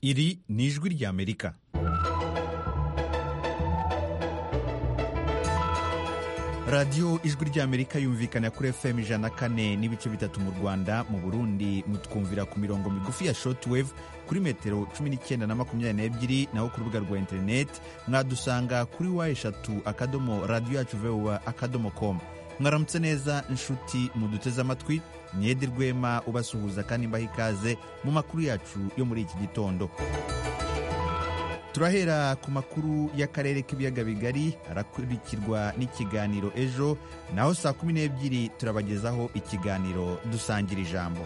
Iri ni ijwi ry'Amerika. radiyo ijwi ry'amerika yumvikana kuri fm ijana kane n'ibice bitatu mu rwanda mu burundi mutwumvira ku mirongo migufi ya shortwave kuri metero cumi n'icyenda na makumyabiri n'ebyiri naho ku rubuga rwa interineti mwadusanga kuri wa eshatu akadomo radiyo yacu vewa akadomo komu mwaramutse neza inshuti muduteze amatwi mwede rwema ubasuhuza kandi mbaha ikaze mu makuru yacu yo muri iki gitondo turahera ku makuru y'akarere k'ibiyaga bigari arakurikirwa n'ikiganiro ejo naho saa kumi n'ebyiri turabagezaho ikiganiro dusangira ijambo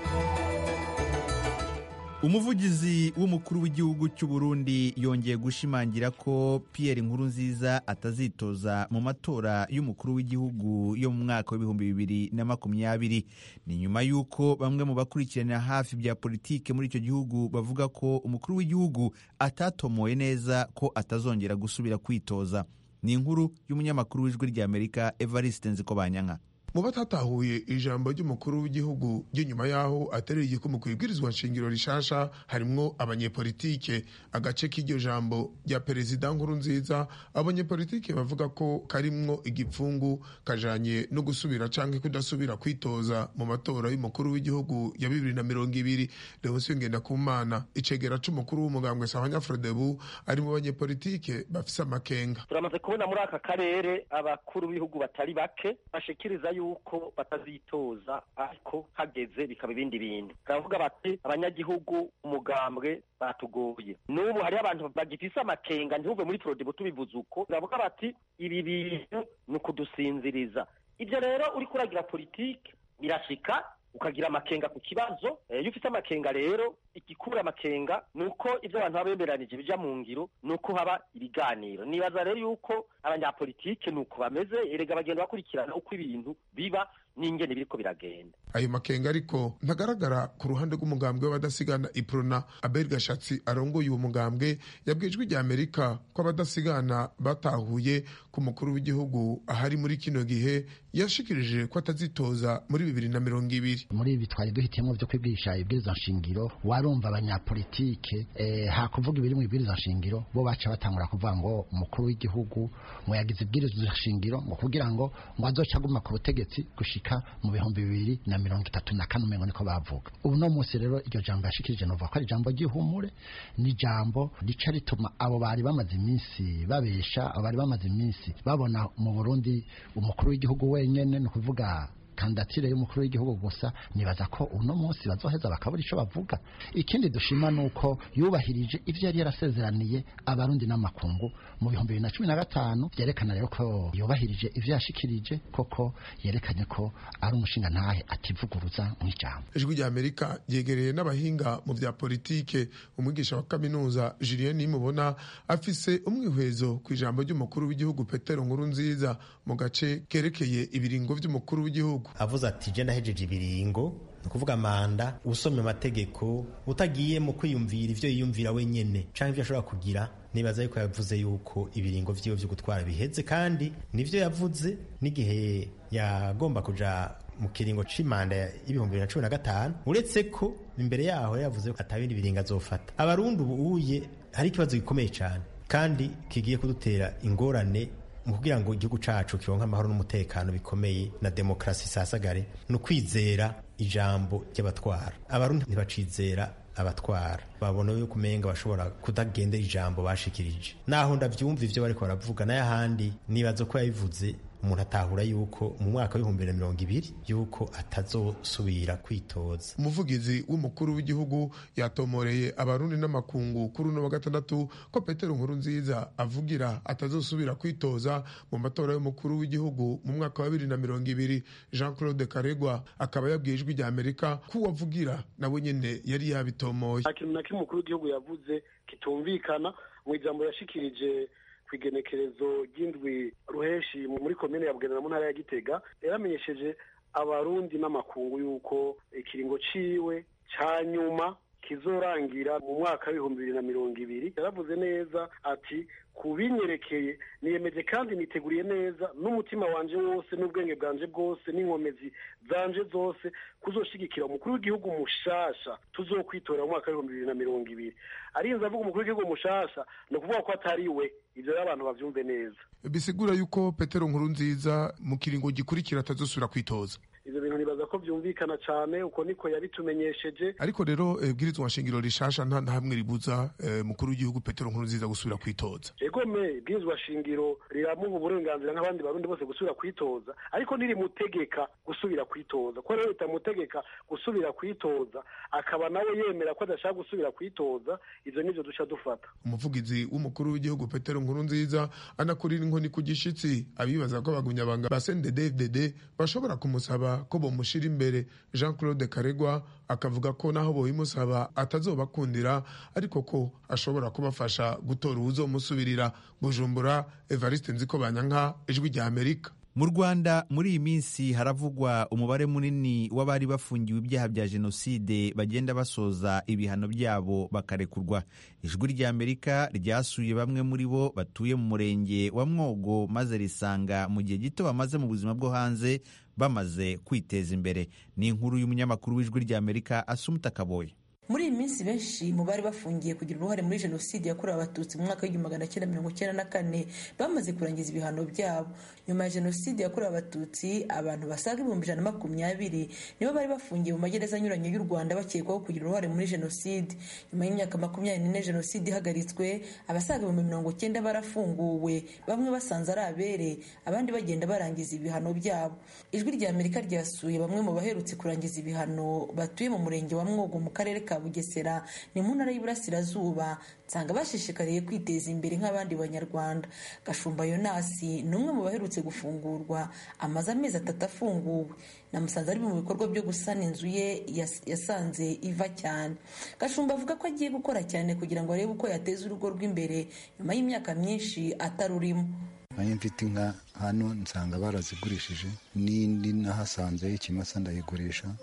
umuvugizi w'umukuru w'igihugu cy'u Burundi yongeye gushimangira ko Pierre Nkurunziza atazitoza mu matora y'umukuru w'igihugu yo mu mwaka w'ibihumbi bibiri na makumyabiri ni nyuma y'uko bamwe mu bakurikirana hafi bya politike muri icyo gihugu bavuga ko umukuru w'igihugu atatomoye neza ko atazongera gusubira kwitoza ni inkuru y'umunyamakuru w'ijwi ry'Amerika Evariste Nzikobanyanka mu batatahuye ijambo ry'umukuru w'igihugu ry'inyuma y'aho aterera igikumwe ku ibwirizwa nshingiro rishasha harimwo abanyepolitike agace k'iryo jambo rya perezida nkuru nziza abanyepolitike bavuga ko karimwo igipfungu kajanye no gusubira canke kudasubira kwitoza mu matora y'umukuru w'igihugu ya bibiri na mirongo ibiri leonsiyo ngendakumana icegera c'umukuru w'umugambwe sahanya frodebu ari mu banyepolitike bafise amakenga turamaze kubona muri aka karere abakuru b'ibihugu batari bake bashikiriza yuko batazitoza ariko hageze bikaba ibindi bintu baravuga bati abanyagihugu umugambwe batugoye n'ubu hariho abantu bagifise amakenga ntihubwe muri prodebo tubivuze uko baravuga bati ibi bintu ni ukudusinziriza ibyo rero uriko uragira politike birashika ukagira amakenga ku kibazo iyo ufite amakenga rero igikura amakenga ni uko ibyo abantu baba bemeranije bijya mu ngiro ni uko haba ibiganiro nibaza rero yuko abanyapolitike ni uko bameze erega bagenda bakurikirana uko ibintu biba n'ingene biriko biragenda ayo makenga ariko ntagaragara ku ruhande rw'umugambwe w'abadasigana iprona abel gashatsi arongoye uwo mugambwe yabwijwe rya amerika ko abadasigana batahuye ku mukuru w'igihugu ahari muri kino gihe yashikirije ko atazitoza muri bibiri na mirongo ibiri muri ibi twari duhitiyemo vyo kwigisha ibwiriza nshingiro warumva abanyapolitike eh, hakuvuga ibiri mu ibwiriza nshingiro bo baca batangura kuvuga ngo umukuru w'igihugu muyagize ibwiriza nshingiro ngo kugira ngo ngo azoca aguma ku butegetsi gushika gushika mu bihumbi bibiri na mirongo itatu na kane umengo niko bavuga ubu no munsi rero iryo jambo yashikirije novuga ko ari ijambo ry'ihumure ni ijambo rica rituma abo bari bamaze iminsi babesha abo bari bamaze iminsi babona mu burundi umukuru w'igihugu wenyene ni ukuvuga kandatire y'umukuru w'igihugu gusa nibaza ko uno munsi bazoheza bakabura ico bavuga ikindi dushima nuko yubahirije ivyo yari yarasezeraniye abarundi n'amakungu mu bihumbi bibiri na cumi na gatanu vyerekana rero ko yubahirije ivyo yashikirije koko yerekanye ko ari umushinga ntahe ativuguruza mw'ijambo ijwi rya amerika ryegereye n'abahinga mu vya politike umwigisha wa kaminuza julien nimubona afise umwihwezo ku ijambo ry'umukuru w'igihugu petero nkurunziza mu gace kerekeye ibiringo vy'umukuru w'igihugu avuze ati je nahejeje ibiringo ni ukuvuga manda usomye amategeko utagiye mu kwiyumvira ivyo yiyumvira wenyene canke ivyo ashobora kugira nibaza yuko yavuze yuko ibiringo vyiwe vyo gutwara biheze kandi nivyo yavuze n'igihe yagomba kuja mu kiringo c'imanda y'ibihumbi bibiri na cumi na gatanu uretse ko imbere yaho yavuze ko atabindi biringo azofata abarundi ubu uye hari ikibazo gikomeye cane kandi kigiye kudutera ingorane mu kugira ngo igihugu cacu kironke amahoro n'umutekano bikomeye na demokarasi isasagare ni ukwizera ijambo ry'abatwara abarundi ntibacizera abatwara babona yuko umenga bashobora kudagendera ijambo bashikirije naho ndavyumva ivyo bariko baravuga n'ayahandi nibaza ko yabivuze umuntu atahura yuko mu mwaka w'ibihumbi na mirongo ibiri yuko atazosubira kwitoza umuvugizi w'umukuru w'igihugu yatomoreye abarundi n'amakungu kuri uno wa gatandatu ko petero nkuru nziza avugira atazosubira kwitoza mu matora y'umukuru w'igihugu mu mwaka wa bibiri na mirongo ibiri jean claude karegwa akaba yabwiye ijwi rya amerika ko uwavugira nawe nyene yari yabitomoye nta kintu na kimwe umukuru w'igihugu yavuze kitumvikana mu ijambo yashikirije igenekerezo ry'indwi ruheshi muri komine ya bugendana mu ntara ya gitega yaramenyesheje abarundi n'amakungu y'uko ikiringo ciwe ca nyuma kizorangira mu mwaka w'ibihumbi bibiri na mirongo ibiri yaravuze neza ati ku binyerekeye niyemeje kandi niteguriye neza n'umutima wanje wose n'ubwenge bwanje bwose n'inkomezi zanje zose kuzoshigikira umukuru w'igihugu mushasha tuzokwitora mu mwaka w'ibihumbi bibiri na mirongo ibiri arinze avuga umukuru w'igihugu mushasha ni ukuvuga ko atari we ibyo rero abantu babyumve neza bisigura yuko petero nkuru nziza mu kiringo gikurikira atazosubira kwitoza ivyo bintu nibaza ko vyumvikana cane uko niko yabitumenyesheje ariko rero eh, bwirizwa nshingiro rishasha nta na hamwe ribuza eh, mukuru w'igihugu petero nkuru nziza gusubira kwitoza egome bwirizwa shingiro riramuha uburenganzira nk'abandi barundi bose gusubira kwitoza ariko ntirimutegeka gusubira kwitoza kuko rero ritamutegeka gusubira kwitoza akaba nawe yemera ko adashaka gusubira kwitoza ivyo nivyo duca dufata umuvugizi w'umukuru w'igihugu petero nkuru nziza anakurira inkoni ku gishitsi abibaza ko abagunyabanga ba cndd bashobora kumusaba ko bomushira imbere jean claude karegwa akavuga ko naho bobimusaba atazobakundira ariko ko ashobora kubafasha gutora uwuzomusubirira bujumbura evariste nziko banyanka ijwi rya amerika mu rwanda muri iyi minsi haravugwa umubare munini w'abari bafungiwe ibyaha bya jenoside bagenda basoza ibihano byabo bakarekurwa ijwi rya amerika ryasuye bamwe muri bo batuye mu murenge wa mwogo maze risanga mu gihe gito bamaze mu buzima bwo hanze bamaze kwiteza imbere ni inkuru y'umunyamakuru w'ijwi rya amerika asumuta kaboye muri iyi minsi benshi mu bari bafungiye kugira uruhare muri jenoside yakorewe abatutsi mu mwaka w'igihumbi magana cyenda mirongo icyenda na kane bamaze kurangiza ibihano byabo nyuma ya jenoside yakorewe abatutsi abantu basaga ibihumbi ijana na makumyabiri nibo bari bafungiye mu magereza anyuranye y'u rwanda bakekwaho kugira uruhare muri jenoside nyuma y'imyaka makumyabiri n'ine jenoside ihagaritswe abasaga ibihumbi mirongo icyenda barafunguwe bamwe basanze ari abere abandi bagenda barangiza ibihano byabo ijwi rya amerika ryasuye bamwe mu baherutse kurangiza ibihano batuye mu murenge wa mwogo mu karere ka bugesera ni mu ntara y'iburasirazuba nsanga bashishikariye kwiteza imbere nk'abandi banyarwanda gashumba yonasi ni umwe mu baherutse gufungurwa amaze amezi atatu afunguwe namusanze ari mu bikorwa byo gusana inzu ye yas- yasanze iva cyane gashumba avuga ko agiye gukora cyane kugira ngo arebe uko yateza urugo rw'imbere nyuma y'imyaka myinshi atarurimo nanjye mfite inka hano nsanga barazigurishije n'indi nahasanze ikimasa ndayigurisha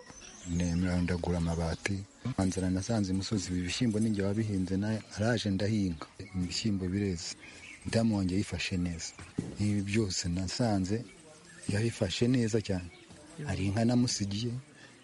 nemera ndagura amabati nzira nasanze imusozi ibi bishyimbo ninjye wabihinze na- naraje ndahinga ibishyimbo bireze ndamonge yifashe neza ibi byose nasanze yabifashe neza cyane hari inka namusigiye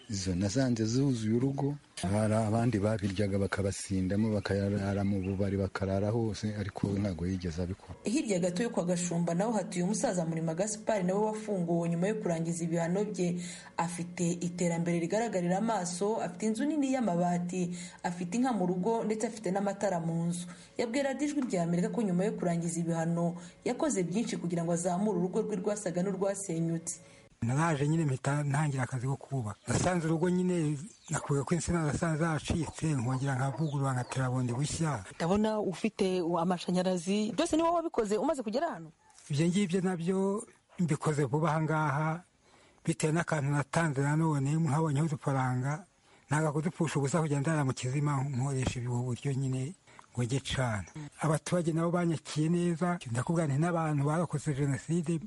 izo nasanze zuzuye urugo hari abandi babiryaga bakabasindamo bakarara mu bubari bakarara hose ariko we ntabwo yigeze abikora hirya gato yo kwa gashumba naho hatuye umusaza murima gaspari nawe wafunguwe nyuma yo kurangiza ibihano bye afite iterambere rigaragarira amaso afite inzu nini y'amabati afite inka mu rugo ndetse afite n'amatara mu nzu yabwiye radiyo ijwi rya amerika ko nyuma yo kurangiza ibihano yakoze byinshi kugira ngo azamure urugo rwe rwasaga n'urwasenyutse naraje nyine mpita ntangira akazi ko kubaka nasanze urugo nyine nakuye ko insina zasanze zacitse nkongera nkavugurura nkatera bundi bushya ndabona ufite amashanyarazi byose ni wowe wabikoze umaze kugera hano ibyo ngibyo nabyo mbikoze vuba aha ngaha bitewe n'akantu natanze nanone nkabonyeho udufaranga ntabwo kudupfusha ubusa kugira ndara mu kizima nkoresha ubu buryo nyine ngo njye cana abaturage nabo banyakiye neza ndakubwira nti n'abantu barakoze jenoside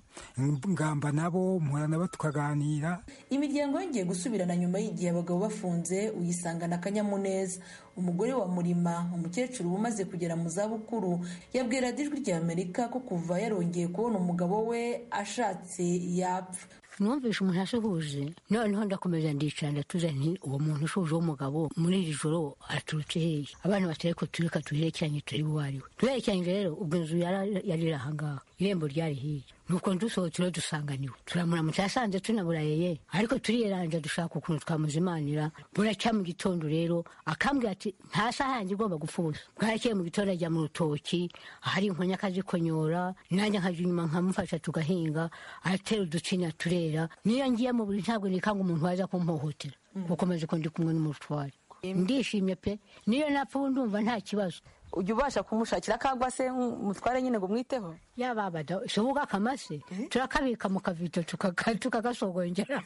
ngamba nabo mpura nabo tukaganira imiryango yongeye gusubirana nyuma y'igihe abagabo bafunze uyisangana akanyamuneza umugore wa murima umukecuru umaze kugera mu zabukuru yabwira radiyo ijwi rya amerika ko kuva yarongeye kubona umugabo we ashatse yapfa numvise umuntu asuhuje noneho ndakomeza ndicara ndatuza nti uwo muntu ushuje w'umugabo muri iri joro aturutse hehe abana batari ko tureka tuherekeranye turebe uwo ari we tuherekeranye rero ubwo inzu yara- yari iri ahangaha irembo ryari hirya nuko dusohotse rero dusanganiwe turamuramutse yasanze tunaburayeye ariko turiyeranja dushaka ukuntu twamuzimanira buracya mu gitondo rero akambwira ati nta saha yanjye igomba gupfa ubusa bwarakeye mu gitondo ajya mu rutoki ahari inkonya akazikonyora nanjye nkajya inyuma nkamufasha tugahinga atera uducinya turera niyo ngiye mu buri ntabwo nikanga umuntu waza kumpohotera gukomeza uko ndi kumwe n'umutware ndishimye pe niyo napfa ubu ndumva nta kibazo ujya ubasha kumushakira kangwa se umutware nyine ngo umwiteho yababada sobuka akamase turakabika mu kavito tukaka- tukakasogongera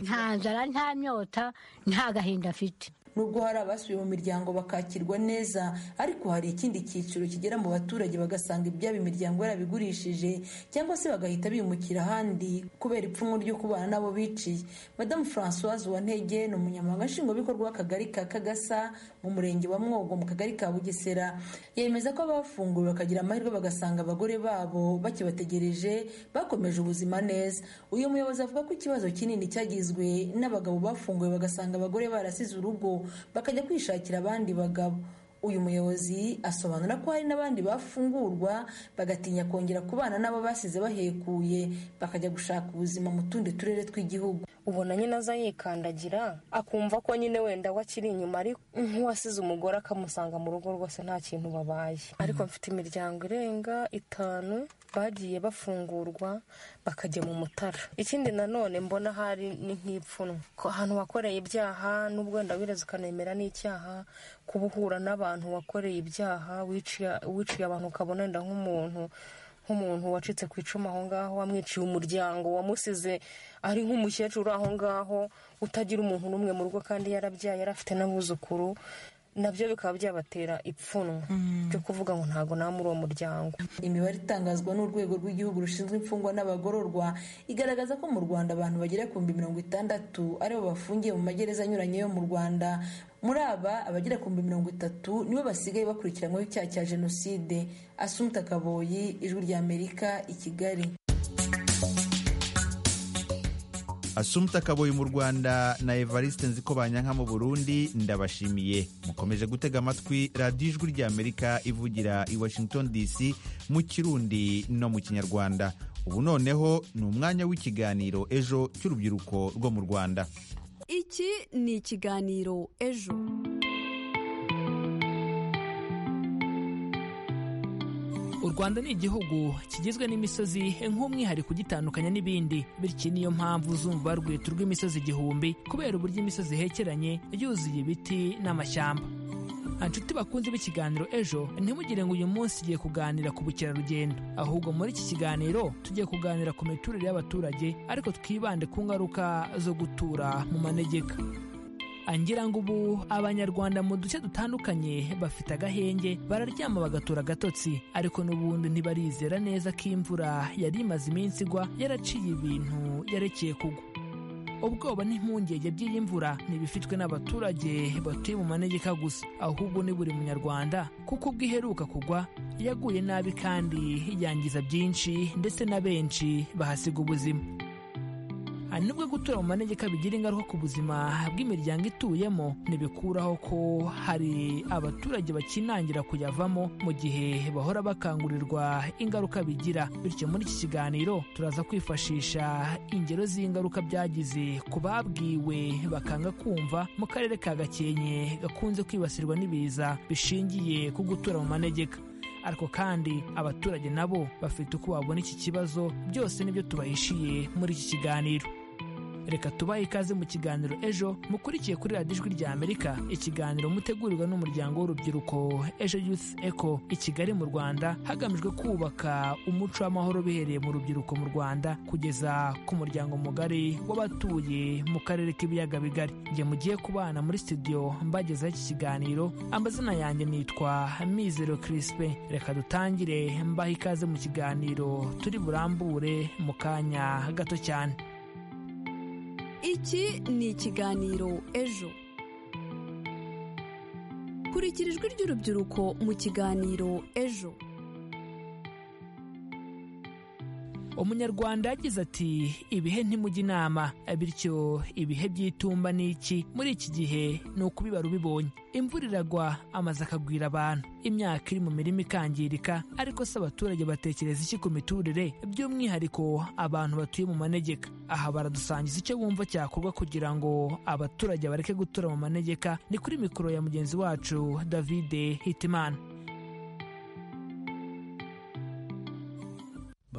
nta nzara nta myota nta gahinda afite nubwo hari abasubiye mu miryango bakakirwa neza ariko hari ikindi cyiciro kigera mu baturage bagasanga ibyabo imiryango yarabigurishije cyangwa se bagahita bimukira ahandi kubera ipfunwe ryo kubana n'abo biciye madamu francoise uwantege ni umunyamabanga nshingwabikorwa w'akagari ka kagasa mu murenge wa mwogo mu kagari ka bugesera yemeza ko abafunguwe bakagira amahirwe bagasanga abagore babo bakibategereje bakomeje ubuzima neza uyu muyobozi avuga ko ikibazo kinini cyagizwe n'abagabo bafunguwe bagasanga abagore barasize urugo bakajya kwishakira abandi bagabo uyu muyobozi asobanura ko hari n'abandi bafungurwa bagatinya kongera kubana n'abo basize bahekuye bakajya gushaka ubuzima mu tundi turere tw'igihugu ubona nyine aza yikandagira akumva ko nyine wenda we akiri inyuma ariko nk'uwasize umugore akamusanga mu rugo rwose nta kintu babaye ariko mfite imiryango irenga itanu bagiye bafungurwa bakajya mu mutara ikindi nanone mbona hari ni nk'ipfunwe ahantu wakoreye ibyaha n'ubwo wenda wireze ukanemera n'icyaha kuba uhura n'abantu wakoreye ibyaha wiciye abantu ukabona wenda nk'umuntu nk'umuntu wacitse ku icumu aho ngaho wamwiciye umuryango wamusize ari nk'umukecuru aho ngaho utagira umuntu n'umwe mu rugo kandi yarabyaye yari afite n'abuzukuru nabyo bikaba byabatera ipfunwe ryo kuvuga ngo ntabwo nta muri uwo muryango imibare itangazwa n'urwego rw'igihugu rushinzwe imfungwa n'abagororwa igaragaza ko mu rwanda abantu bagera ku bihumbi mirongo itandatu aribo bafungiye mu magereza anyuranye yo mu rwanda muri aba abagera ku bihumbi mirongo itatu nibo basigaye bakurikiranyweho icyaha cya jenoside asumta kaboyi ijwi ry'amerika i kigali asumta kaboyi mu rwanda na evariste nziko banyanka mu burundi ndabashimiye mukomeje gutega amatwi radiyo ijwi ry'amerika ivugira i washington dc mu kirundi no mu kinyarwanda ubu noneho ni umwanya w'ikiganiro ejo cy'urubyiruko rwo mu rwanda iki ni ikiganiro ejo u rwanda ni igihugu kigizwe n'imisozi nk'umwihariko ugitandukanya n'ibindi bityo niyo mpamvu uzumva barwita urw'imisozi igihumbi kubera uburyo imisozi ihekeranye yuzuye ibiti n'amashyamba inshuti bakunze b'ikiganiro ejo ntimugire ngo uyu munsi tugiye kuganira ku bukerarugendo ahubwo muri iki kiganiro tugiye kuganira ku miturire y'abaturage ariko twibande ku ngaruka zo gutura mu manegeka angira ngo ubu abanyarwanda mu duce dutandukanye bafite agahenge bararyama bagatura agatotsi ariko n'ubundi ntibarizera neza ko imvura yari imaze iminsi igwa yaraciye ibintu yarekeye kugwa ubwoba n'impungenge by'iyi mvura ntibifitwe n'abaturage batuye mu manegeka gusa ahubwo ni buri munyarwanda kuko ubwo iheruka kugwa yaguye nabi kandi yangiza byinshi ndetse na benshi bahasiga ubuzima nubwo gutura mu manegeka bigira ingaruka ku buzima bw'imiryango ituyemo ntibikuraho ko hari abaturage bakinangira kuyavamo mu gihe bahora bakangurirwa ingaruka bigira bityo muri iki kiganiro turaza kwifashisha ingero z'ingaruka byagize ku babwiwe bakanga kumva mu karere ka gakenke gakunze kwibasirwa n'ibiza bishingiye ku gutura mu manegeka ariko kandi abaturage nabo bafite uko babona iki kibazo byose nibyo tubahishiye muri iki kiganiro reka tubahe ikaze mu kiganiro ejo mukurikiye kuri radiyo ijwi rya amerika ikiganiro mutegurirwa n'umuryango w'urubyiruko ejo youth eco i kigali mu rwanda hagamijwe kubaka umuco w'amahoro bihereye mu rubyiruko mu rwanda kugeza ku muryango mugari w'abatuye mu karere k'ibiyaga bigari njye mugiye kubana muri studio mbagezaho iki kiganiro amazina yanjye nitwa mizero kirispe reka dutangire mbahe ikaze mu kiganiro turi burambure mu kanya gato cyane iki ni ikiganiro ejo kurikira ijwi ry'urubyiruko mu kiganiro ejo umunyarwanda yagize ati ibihe ntimujya inama bityo ibihe by'itumba ni iki muri iki gihe ni ukubibara ubibonye imvura iragwa amazu akagwira abantu imyaka iri mu mirima ikangirika ariko se abaturage batekereza iki ku miturire by'umwihariko abantu batuye mu manegeka aha baradusangiza icyo bumva cyakorwa kugira ngo abaturage bareke gutura mu manegeka ni kuri mikoro ya mugenzi wacu davide hitimana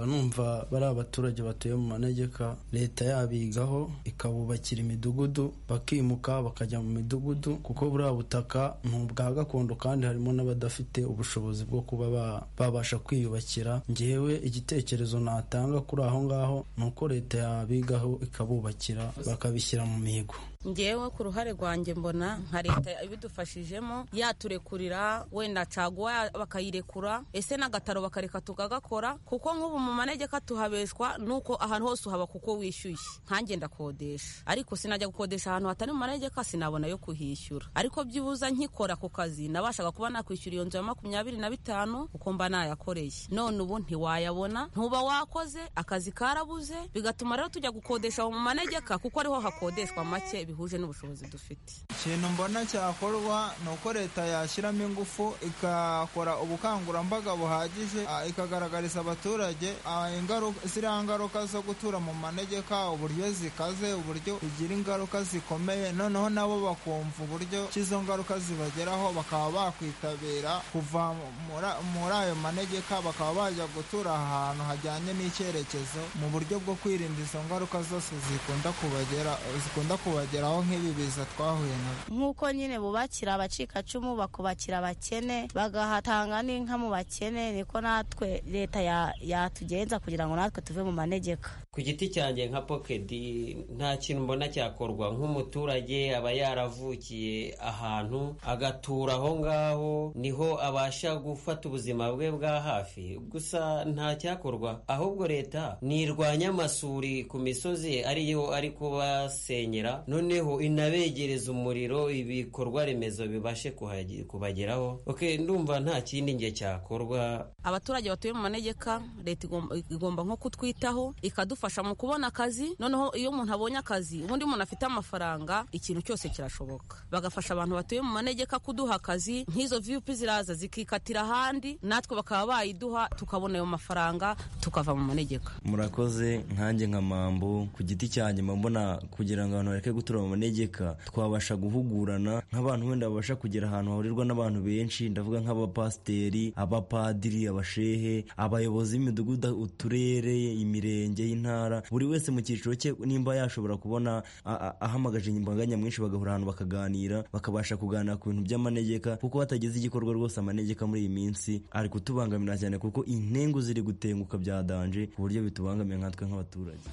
numva bari abaturage batuye mu manegeka leta yabigaho ikabubakira imidugudu bakimuka bakajya mu midugudu kuko buriya butaka ni ubwa gakondo kandi harimo n'abadafite ubushobozi bwo kuba ba- babasha kwiyubakira ngewe igitekerezo natanga kuri aho ngaho ni uko leta yabigaho ikabubakira bakabishyira mu mihigo ngewe ku ruhare rwanjye mbona nka leta ibidufashijemo yaturekurira wenda caguwa bakayirekura ese n'agataro bakareka tukagakora kuko nk'ubu mu manegeka tuhabeshwa nuko ahantu hose uhaba kuko wishyuye nkanjye ndakodesha ariko sinajya gukodesha ahantu hatari mu manegeka sinabona yo kuhishyura ariko byibuza nkikora ku kazi nabashaga kuba nakwishyura iyo nzu ya makumyabiri na bitanu kuko mba nayakoreye none ubu ntiwayabona ntuba wakoze akazi karabuze bigatuma rero tujya gukodesha aho mu manegeka kuko ariho hakodeshwa make bihuje n'ubushobozi dufite ikintu mbona cyakorwa ni uko leta yashyiramo ingufu igakora ubukangurambaga buhagije ah, ikagaragariza abaturage ah, ingaruka- ziriya ngaruka zo gutura mu manegeka uburyo zikaze uburyo bigira ingaruka zikomeye noneho nabo bakumva uburyo ki izo ngaruka zibageraho bakaba bakwitabira kuva mu- muri- muri ayo manegeka bakaba bajya gutura ahantu hajyanye n'icyerekezo mu buryo bwo kwirinda izo ngaruka zose zikunda kubagera- zikunda kubageraho nk'ibi biza twahuye nabyo nk'uko nyine bubakira abacikacumu bakubakira abakene bagahatanga n'inka mu bakene niko natwe leta ya- yatugenza kugira ngo natwe tuve mu manegeka ku giti cyanjye nka pokedi nta kintu mbona cyakorwa nk'umuturage aba yaravukiye ahantu agatura aho ngaho niho abasha gufata ubuzima bwe bwa hafi gusa nta cyakorwa ahubwo leta nirwanya amasuri ku misozi ariyo ari kubasenyera noneho inabegereza umuriro ibikorwa remezo bibashe kuhage- kubageraho okay, ndumva nta kindi nge cyakorwa abaturage batuye mu manegeka leta igomba- igomba nko kutwitaho ikadufasha mu kubona akazi noneho iyo umuntu abonye akazi ubundi umuntu afite amafaranga ikintu cyose kirashoboka bagafasha abantu batuye mu manegeka kuduha akazi nk'izo vip ziraza zikikatira ahandi natwe bakaba bayiduha tukabona ayo mafaranga tukava mu manegeka murakoze nkanjye nka mambo ku giti cyanjye mba mbona kugira ngo abantu bareke gutura mu manegeka twabasha guhugurana nk'abantu wenda babasha kugera ahantu hahurirwa n'abantu benshi ndavuga nk'abapasiteri abapadiri abashehe abayobozi b'imidugudu uturere imirenge y'intara buri wese mu cyiciro cye nimba yashobora kubona a- a- ahamagaje imbaga nyamwinshi bagahura ahantu bakaganira bakabasha kuganira ku bintu by'amanegeka kuko hatagize igikorwa rwose amanegeka muri iyi minsi ari kutubangamira cyane kuko intengu ziri gutenguka bya danje ku buryo bitubangamiye nkatwe nk'abaturage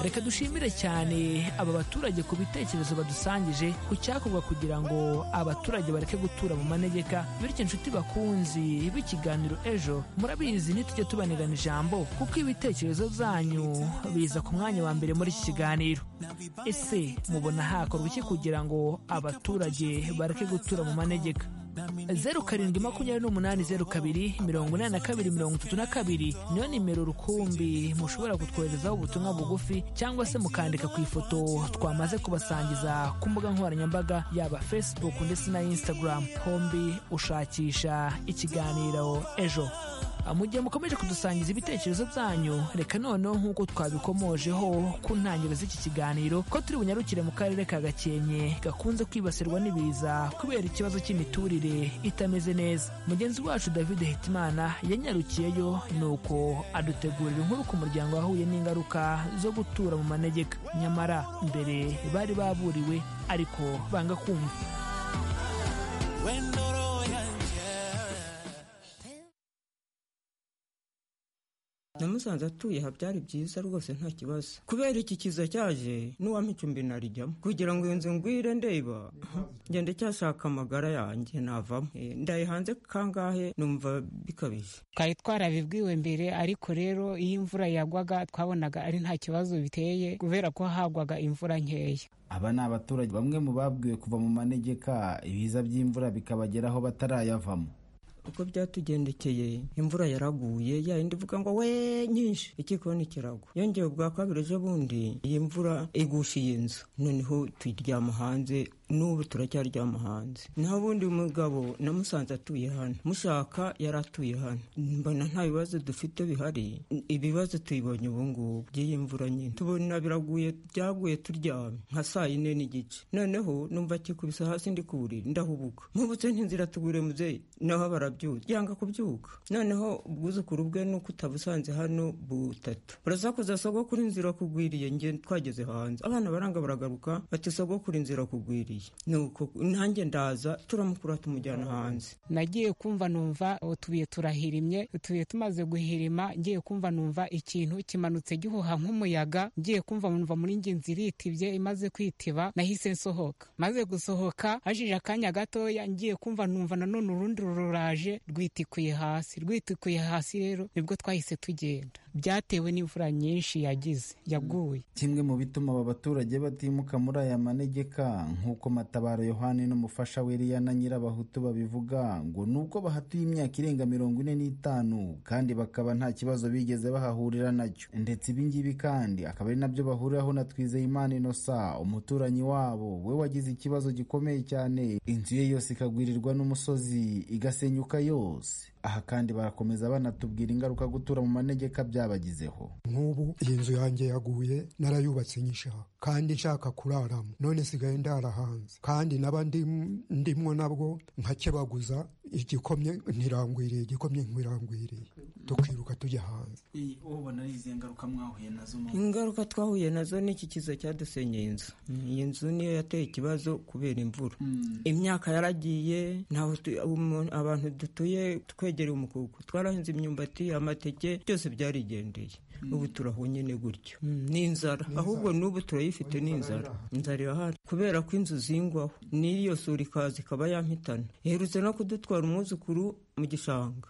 reka dushimire cyane aba baturage ku bitekerezo badusangije ku cyakorwa kugira ngo abaturage bareke gutura mu manegeka bityo inshuti bakunzi b'ikiganiro ejo murabizi ntitujye tubanigana ijambo kuko ibitekerezo byanyu biza ku mwanya wa mbere muri iki kiganiro ese mubona hakorwa iki kugira ngo abaturage bareke gutura mu manegeka zeru karindwi makumyabiri n'umunani zeru kabiri mirongo inani na kabiri mirongo itatu na kabiri niyo nimero rukumbi mushobora kutwoherezaho ubutumwa bugufi cyangwa se mukandika ku ifoto twamaze kubasangiza ku mbuga nkoranyambaga yaba facebook ndetse na instagram hombi ushakisha ikiganiro ejo mu gihe mukomeje kudusangiza ibitekerezo byanyu reka noneho nk'uko twabikomojeho ku ntangiriro z'iki kiganiro ko turi bunyarukire mu karere ka gakenke gakunze kwibasirwa n'ibiza kubera ikibazo cy'imiturire itameze neza mugenzi wacu david hitimana yanyarukiyeyo nuko adutegurira inkuru ku muryango wahuye n'ingaruka zo gutura mu manegeka nyamara mbere bari baburiwe ariko banga kumva namusanze atuye aha byari byiza rwose nta kibazo kubera iki kiza cyaje n'uwampa icumbi narijyamo kugira ngo iyo nzu ngwire ndeba ngende cyashaka amagara yanjye navamo Eh, ndaye hanze kangahe numva bikabije twari twarabibwiwe mbere ariko rero iyo imvura yagwaga twabonaga ari nta kibazo biteye kubera ko hagwaga imvura nkeya aba ni abaturage bamwe mu babwiwe kuva mu manegeka ibiza by'imvura bikabageraho batarayavamo uko byatugendekeye imvura yaraguye ya yindi ivuga ngo we nyinshi ikikoni kiragwa yongeye ubwa kabiri ejo bundi iyi mvura igusha iyi nzu noneho tuyiryama hanze n'ubu turacyaryama hanze nta bundi mugabo namusanze atuye hano mushaka yari atuye hano mbona nta bibazo dufite bihari ibibazo tubibonye ubu ngubu by'iyi mvura nyine tubona biraguye byaguye turyame nka saa yine n'igice noneho numva kikubise hasi ndi ku buriri ndahubuka mubutse ntinzira tugure muzeyi naho barabyuka yanga kubyuka noneho ubwuzukuru bwe nuko utabusanze hano butatu burasakuza sogokuru inzira kugwiriye nge twageze hanze abana baranga baragaruka bati sogokuru inzira kugwiriye nuko nanjye ndaza turamukura tumujyana hanze nagiye kumva numva utubuye turahirimye utubuye tumaze guhirima ngiye kumva numva ikintu kimanutse gihuha nk'umuyaga ngiye kumva numva muri nge inzu iritibye imaze kwitiba nahise nsohoka maze gusohoka hajije akanya gatoya ngiye kumva numva nanone urundi ruraje rwitikuye hasi rwitikuye hasi rero nibwo twahise tugenda byatewe n'imvura nyinshi yagize yaguye kimwe mu bituma aba baturage batimuka muri aya manegeka nk'uko matabaro yohani n'umufasha we na nyirabahutu babivuga ngo ni uko bahatuye imyaka irenga mirongo ine n'itanu kandi bakaba nta kibazo bigeze bahahurira nacyo ndetse ibi ngibi kandi akaba ari nabyo bahuriraho na Twizeyimana Innocent umuturanyi wabo we wagize ikibazo gikomeye cyane inzu ye yose ikagwirirwa n'umusozi igasenyuka yose aha kandi barakomeza banatubwira ingaruka gutura mu manegeka byabagizeho nk'ubu iyi nzu yanjye yaguye narayubatse nyishaha kandi nshaka kuraramo none sigaye ndara hanze kandi naba ndimwo nabwo nkakebaguza igikomye ntirangwiriye igikomye ntirangwiriye tukiruka tujya hanze ubona ari izi ngaruka mwahuye nazo ingaruka twahuye nazo n'iki kiza cyadusenyeye inzu iyi nzu niyo yateye ikibazo kubera imvura imyaka yaragiye ntaho abantu dutuye twegereye umukuku twarahinze imyumbati amateke byose byarigendeye ubu turahonyine gutyo n'inzara ahubwo n'ubu turayifite n'inzara inzara irahari kubera ko inzu zingwaho n'iyo sura ikaza ikaba yampitana iherutse no kudutwara umwuzukuru mu gishanga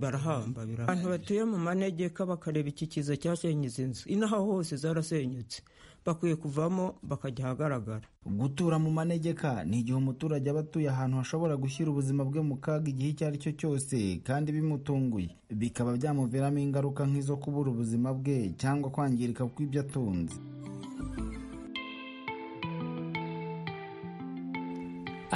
barahamba abantu batuye mu manegeka bakareba iki kiza cyasenyeze inzu inaha hose zarasenyutse bakwiye kuvamo bakajya ahagaragara gutura mu manegeka ni igihe umuturage aba atuye ahantu hashobora gushyira ubuzima bwe mu kaga igihe icyo ari cyo cyose kandi bimutunguye bikaba byamuviramo ingaruka nk'izo kubura ubuzima bwe cyangwa kwangirika kw'ibyo atunze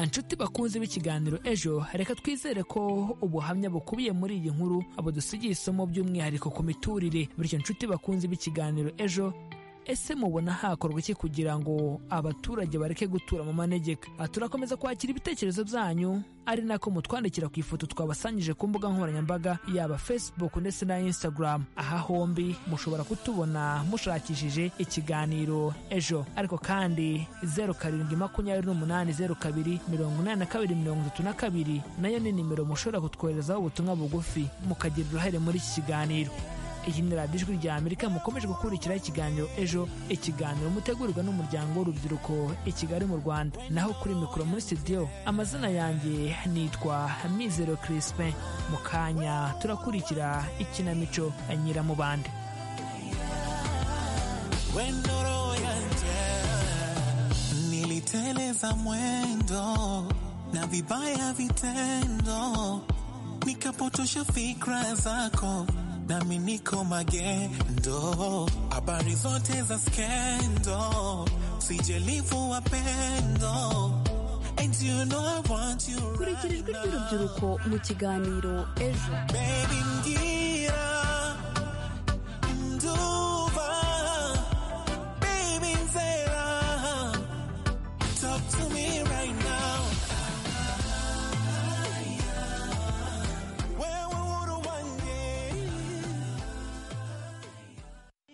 inshuti bakunze b'ikiganiro ejo reka twizere ko ubuhamya bukubiye muri iyi nkuru budusigiye isomo by'umwihariko ku miturire bityo inshuti bakunze b'ikiganiro ejo ese mubona hakorwa iki kugira ngo abaturage bareke gutura mu manegeka turakomeza kwakira ibitekerezo byanyu ari nako mutwandikira ku ifoto twabasangije ku mbuga nkoranyambaga yaba facebook ndetse na instagram aha hombi mushobora kutubona mushakishije ikiganiro ejo ariko kandi zeru karindwi makumyabiri n'umunani zeru kabiri mirongo inani na kabiri mirongo itatu na kabiri nayo ni nimero mushobora kutwoherezaho ubutumwa bugufi mukagira uruhare muri iki kiganiro iyi ni radiyo ijwi rya amerika mukomeje gukurikira ikiganiro ejo ikiganiro mutegurirwa n'umuryango w'urubyiruko i kigali mu rwanda naho kuri mikoro muri sitidiyo amazina yanjye nitwa mizero kirispe mu kanya turakurikira ikinamico nyiramubande niliteleza mwendo na vibaya vitendo nikapotosha fikra zako nami niko magendo, habari zote za skendo, sijalivu wapendo And you know I want you kurikira ijwi ry'urubyiruko mu kiganiro ejo baby mbwira nduba baby nzera talk to me right now wewe wuru wanjye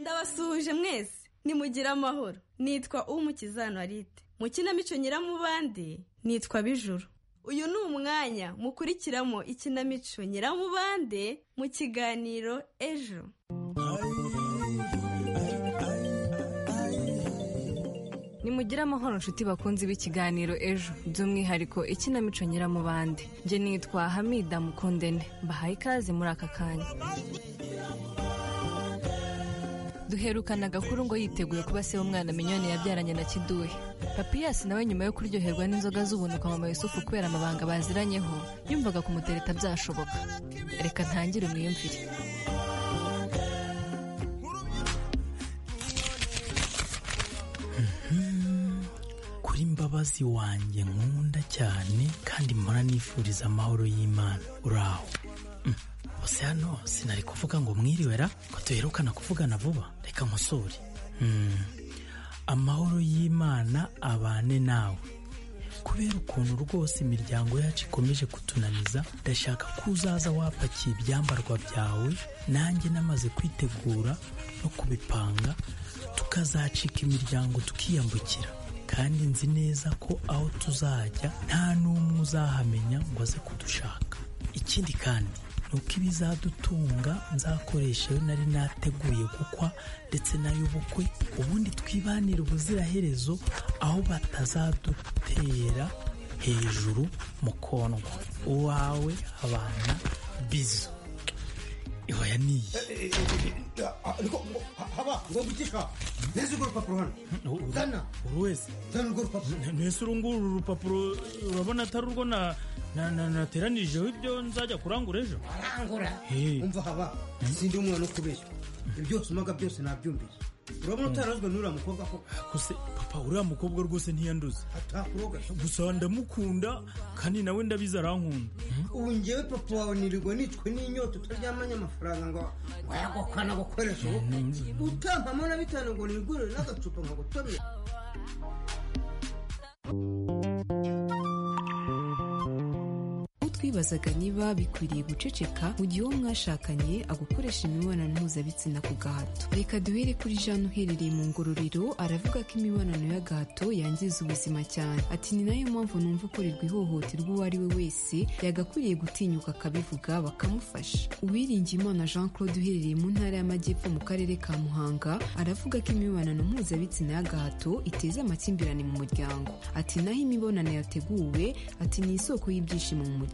ndabasuhuje mwese nimugire amahoro nitwa umukiza anoride mu kinamico nyiramubande nitwa bijuru uyu ni umwanya mukurikiramo ikinamico nyiramubande mu kiganiro ejo nimugire amahoro nshuti bakunzi b'ikiganiro ejo by'umwihariko ikinamico nyiramubande njye nitwa hamida mukundene mbahaye ikaze muri aka kanya duherukana agakuru ngo yiteguye kuba se w'umwana minyoni yabyaranye na kiduhe papiyasi nawe nyuma yo kuryoherwa n'inzoga z'ubunuka mama yusufu kubera amabanga baziranyeho yumvaga kumutereta byashoboka reka ntangire umwiyumvire kuri mba w'imbabazi wanjye nkunda cyane kandi mpora nifuriza amahoro y'imana uraho Mm. bose hano sinari kuvuga ngo mwiriwera ko duherukana kuvugana vuba reka nkosore Mm. amahoro y'imana abane nawe kubera ukuntu rwose imiryango yacu ikomeje kutunaniza ndashaka ko uzaza wapakiye ibyambarwa byawe nanjye namaze kwitegura no kubipanga tukazacika imiryango tukiyambukira kandi nzi neza ko aho tuzajya nta n'umwe uzahamenya ngo aze kudushaka ikindi kandi ni uko ibizadutunga nzakoresha ayo nari nateguye gukwa ndetse n'ay'ubukwe ubundi twibanire ubuziraherezo aho batazadutera hejuru mu kondwa uwawe abana bizo ihoya niyi ariko haba ngomba ikika neza urwo rupapuro hano zana buri wese zana urwo rupapuro mbese uru nguru rupapuro urabona atari urwo na- na- na- nateranijeho ibyo nzajya kurangura ejo arangura umva haba sindi umwana ukubeshya ibyo byose umaga byose nabyumvise urabona utarazwe n'uriya mukobwa ko gusa papa uriya mukobwa rwose ntiyanduze gusa ndamukunda kandi nawe ndabizi arankunda ubu ngewe papa wawe nirirwa nitwe n'inyota utaryamanye amafaranga ngo wayagukana gukoresha ubukwe utampamo na bitanu ngo nigurire n'agacupa nkagutomera utwibazaga niba bikwiriye guceceka mu gihe uwo mwashakanye agukoresha imibonano mpuzabitsina ku gahato reka duhere kuri jean uherereye mu ngororero aravuga ko imibonano y'agahato yangiza ubuzima cyane ati ni nayo mpamvu numva ukorerwa ihohoterwa uwo ari we wese yagakwiriye gutinyuka akabivuga bakamufasha uwiringiyimana jean claude uherereye mu ntara y'amajyepfo mu karere ka muhanga aravuga ko imibonano mpuzabitsina y'agahato iteza amakimbirane mu muryango ati naho imibonano yateguwe ati ni isoko y'ibyishimo mu muryango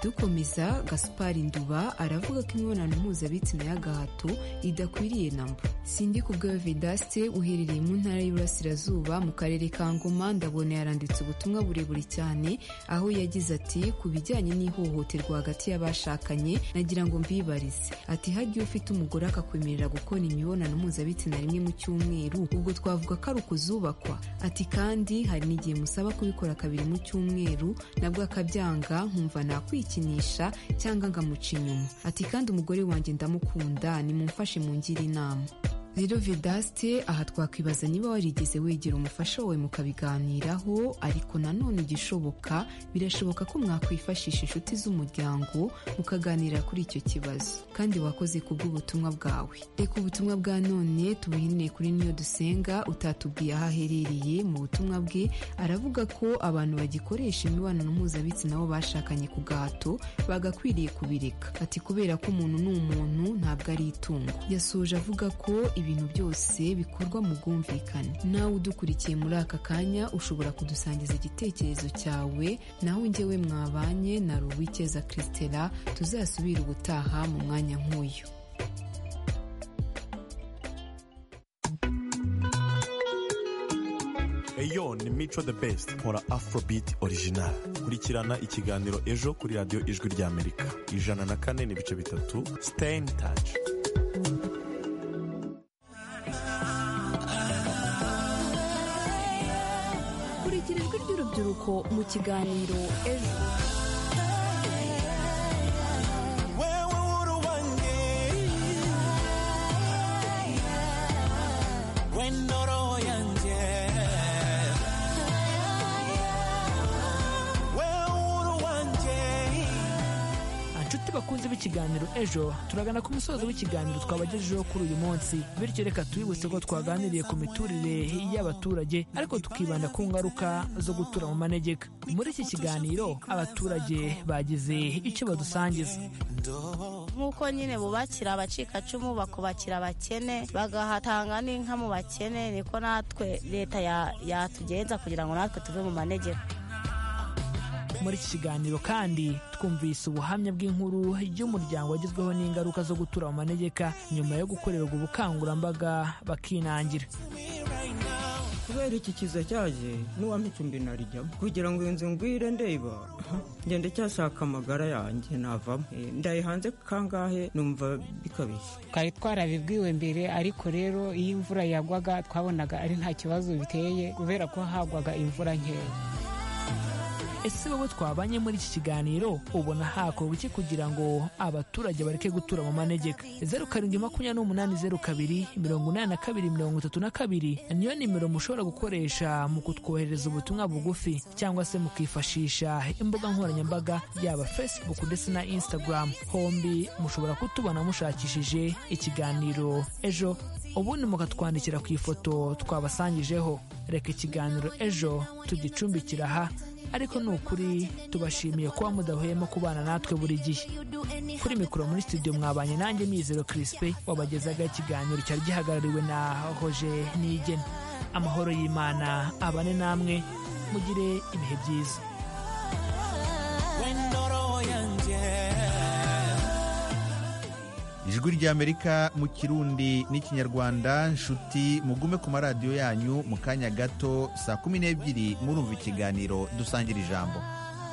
dukomeza gaspari nduba aravuga ko imibonano mpuzabitsina y'agahato idakwiriye na mba sindi kubwawe vedaste uherereye mu ntara y'uburasirazuba mu karere ka ngoma ndabona yaranditse ubutumwa burebure cyane aho yagize ati ku bijyanye n'ihohoterwa hagati y'abashakanye nagira ngo mbibarize ati hagiye ufite umugore akakwemerera gukora imibonano mpuzabitsina rimwe mu cyumweru ubwo twavuga ko ari ukuzubakwa ati kandi hari n'igihe musaba kubikora kabiri mu cyumweru nabwo akabyanga nkumva nakwikinisha cyangwa ngamuca inyuma ati kandi umugore wanjye ndamukunda nimumfashe mungire inama rero vedaste aha twakwibaza niba warigeze wegera umufasha wawe mukabiganiraho ariko nanone igishoboka birashoboka ko mwakwifashisha inshuti z'umuryango mukaganira kuri icyo kibazo kandi wakoze ku bw'ubutumwa bwawe reka ubutumwa bwa none tubuhinire kuri niyo dusenga utatubwiye aho aherereye mu butumwa bwe aravuga ko abantu bagikoresha imibonano mpuzabitsina bo bashakanye ku gahato bagakwiriye kubireka ati kubera ko umuntu ni umuntu ntabwo ari itungo yasoje avuga ko ibintu byose bikorwa mu bwumvikane nawe udukurikiye muri aka kanya ushobora kudusangiza igitekerezo cyawe naho njyewe mwabanye na ruwikeza christela tuzasubire ubutaha mu mwanya nk'uyu eyo ni mico the best nkora afrobeat original kurikirana ikiganiro ejo kuri radiyo ijwi ry'amerika ijana na kane n'ibice bitatu stay in touch kurikira ijwi ry'urubyiruko mu kiganiro ejo wewe uhuru wanjye wendo roho yanjye wewe uhuru wanjye inshuti bakunze b'ikiganiro ejo turagana ku musozo w'ikiganiro twabagejejeho kuri uyu munsi bityo reka twibutse ko twaganiriye ku miturire y'abaturage ariko tukibanda ku ngaruka zo gutura mu manegeka muri iki kiganiro abaturage bagize icyo badusangiza nk'uko nyine bubakira abacikacumu bakubakira abakene bagahatanga n'inka mu bakene niko natwe leta ya- yatugenza kugira ngo natwe tuve mu manegeka muri iki kiganiro kandi twumvise ubuhamya bw'inkuru y'umuryango wagizweho n'ingaruka zo gutura mu manegeka nyuma yo gukorerwa ubukangurambaga bakinangira kubera kubera iki kiza cyaje n'uwampicumbi narijyamo kugira ngo iyo nzu ngwire ndeba njye ndacyashaka amagara yanjye navamo Eh, ndaye hanze kangahe numva bikabije twari twarabibwiwe mbere ariko rero iyo imvura yagwaga twabonaga ari nta kibazo biteye kubera ko hagwaga imvura nkeya ese wowe twabanye muri iki kiganiro ubona hakorwa iki kugira ngo abaturage bareke gutura mu manegeka zeru karindwi makumyabiri n'umunani zeru kabiri mirongo inani na kabiri mirongo itatu na kabiri niyo nimero mushobora gukoresha mu kutwoherereza ubutumwa bugufi cyangwa se mukifashisha imbuga nkoranyambaga yaba facebook ndetse na instagram hombi mushobora kutubona mushakishije ikiganiro ejo ubundi mukatwandikira ku ifoto twabasangijeho reka ikiganiro ejo tugicumbikira aha ariko ni ukuri tubashimiye kuba mudahwema kubana natwe buri gihe kuri mikoro muri studio mwabanye nanjye mizero kirispe wabagezaga ikiganiro cyari gihagarariwe na hoje nigena amahoro y'imana abane namwe mugire ibihe byiza roho yanjye ijwi ry'amerika mu kirundi n'ikinyarwanda nshuti mugume ku maradiyo yanyu mu kanya gato saa kumi n'ebyiri murumva ikiganiro dusangira ijambo